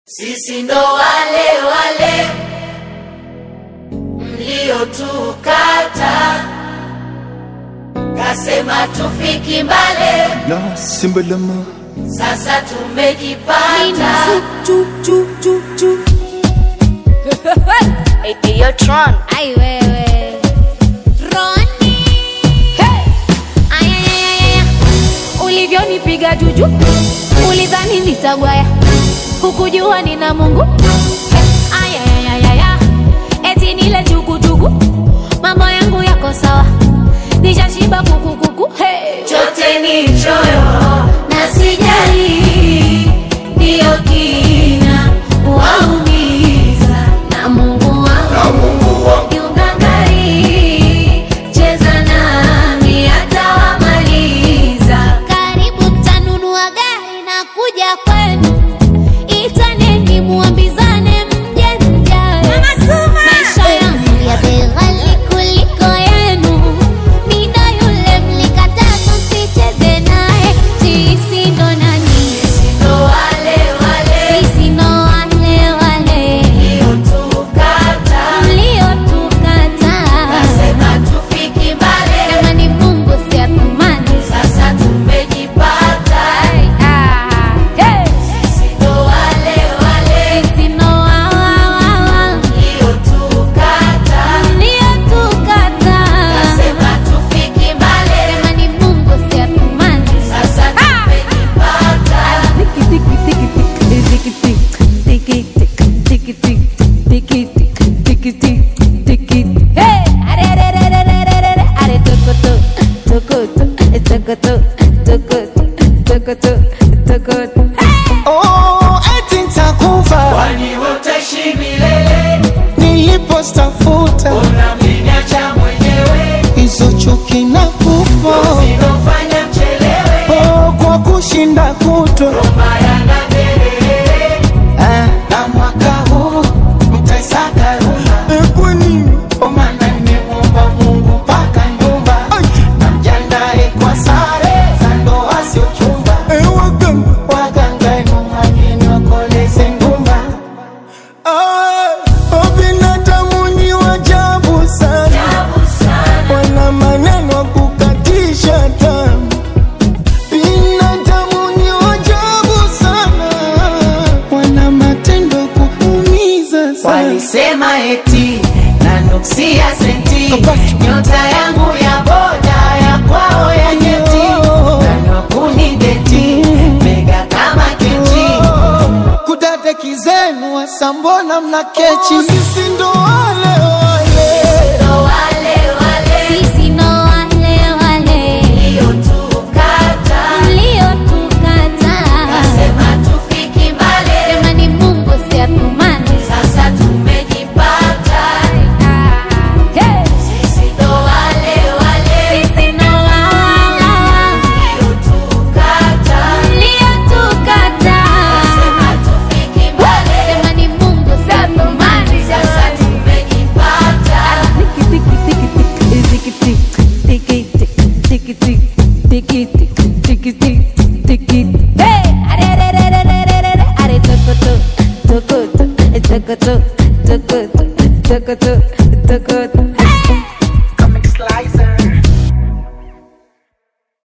Sisi ndo wale wale mliotukata, kasema tufiki mbale, La simbalama sasa tumejipata. Eyo Tron. Ai wewe Roni hey! Ayayayaya ulivyonipiga juju ulidhani nitagwaya hukujua nina Mungu Ayayayaya eti nile chukuchuku mambo yangu yako sawa nishashiba kukukuku hey! chote ni choyo na sijali, ndiyo kina waumiza na Mungu wangu kiungangari, cheza nami atawamaliza. Karibu tanunua gari na kuja kwenu, itaneni muambizane mje mjae. Maisha yangu ya bei ghali kuliko yenu, mida yule mlikataa tusicheze naye. Sisi ndo nani? Ndo wale wale Sisi ndo wale wale mliotukata, mliotukataa. kasema tufiki mbali, Kama ni Mungu si atumani. sasa tumejipata. Ah, hey! Sisi ndo wale wale Sisi ndo wa- wa- wa- wa- mliotukata, mliotukataa. kasema tufiki mbali, Kama ni Mungu si atumani. sasa tumejipata. Hey! Are, are, are, are, are, are, are, are, tokoto, tokoto, tokoto, tokoto, tokoto, tokoto. Oh, eti nitakufa Kwani utaishi milele, nilipostafuta unamniacha mwenyewe, hizo chuki na kufa zinofanya mchelewe, oh, kwa kushinda kuto maya na kelele. ah, na mwaka huu mtaisaka ruma kwani Omana nimemuomba Mungu mpaka nyumba, namjandae kwa sare za ndoa sio chumba, waganga enu mageni wakoleze ngumba. binadamu ni wajabu sana Ajabu sana, wana maneno ya kukatisha tamu. Binadamu ni wajabu sana, wana matendo ya kuumiza sana. walisema eti nanuksia senti, nyota yangu ya boda ya kwao ya nyeti, nanokuni deti mega kama keti. Kudade kizenu wasambona mna kechi, sisi ndo wale wale Ndo wale wale Sisi ndo wale wale mliotukata, mliotukataa. kasema tufiki mbali, Kama ni Mungu si atumani. sasa tumejipata. Ah, hey! Sisi ndo wale wale Sisi ndo wa- wa- wa- wa- mliotukata, mliotukataa. kasema tufiki mbali, Kama ni Mungu si atumani. sasa tumejipata. Hey! Are, are, are, are, are, are, are, are, tokoto, tokoto, tokoto, tokoto, tokoto.